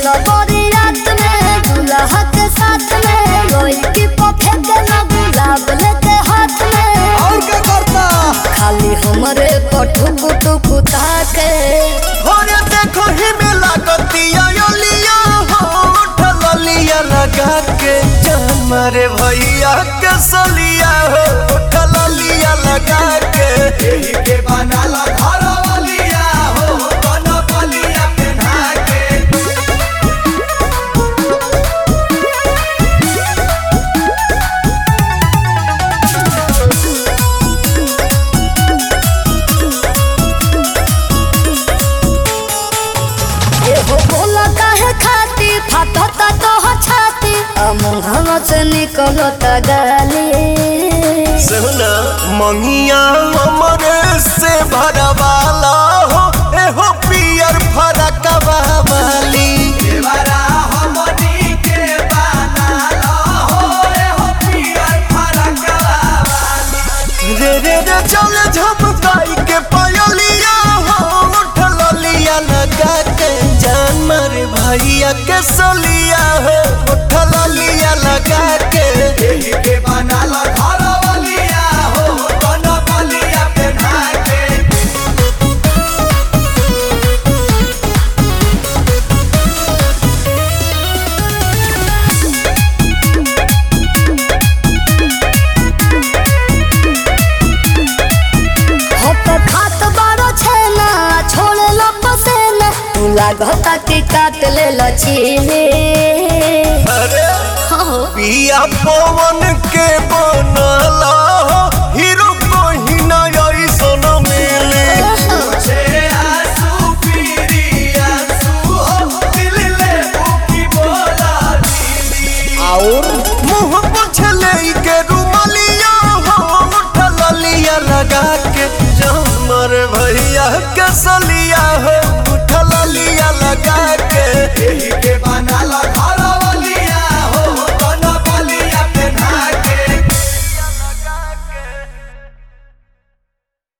सबरी रात में दूल्हा के साथ में रोई की पफे के ना गुलाब लेके हाथ में और क्या करता खाली हमरे पठुक टुक ताके होरे देखो ही में लागतिया यो लिया हो उठल लिया लगा के जान मारे भैया के सलिया हो उठल लिया लगा के यही के बनाला घर वालिया हो बन बलिया पहना के एहो बोला काहे खाती फाटता तो हो छाती अमुंगवा से निकलता गाली सुना मंगिया हमरे से भरवाला हो एहो पियर फरकवा वाली देवरा हमनी के बनाला हो एहो पियर फरकवा वाली रे रे रे चल झपकाई के पायलिया हो उठल लिया लगा के जान मारे भैया के सलिया हो उठल लिया लगा के यही के बनाला घर वालिया हो बन बलिया पहना के हो तो खात बारो छेना छोड़े लो पसेना तू लागता कि काट ले लचीले अरे हो पिया पवन के बनला हो हीरो कोही ना ऐसन मिले और मुंह पोछले के रुमलिया हो उठल लिया लगा के जमर भैया के सलिया हो उठल लिया लगा के यही के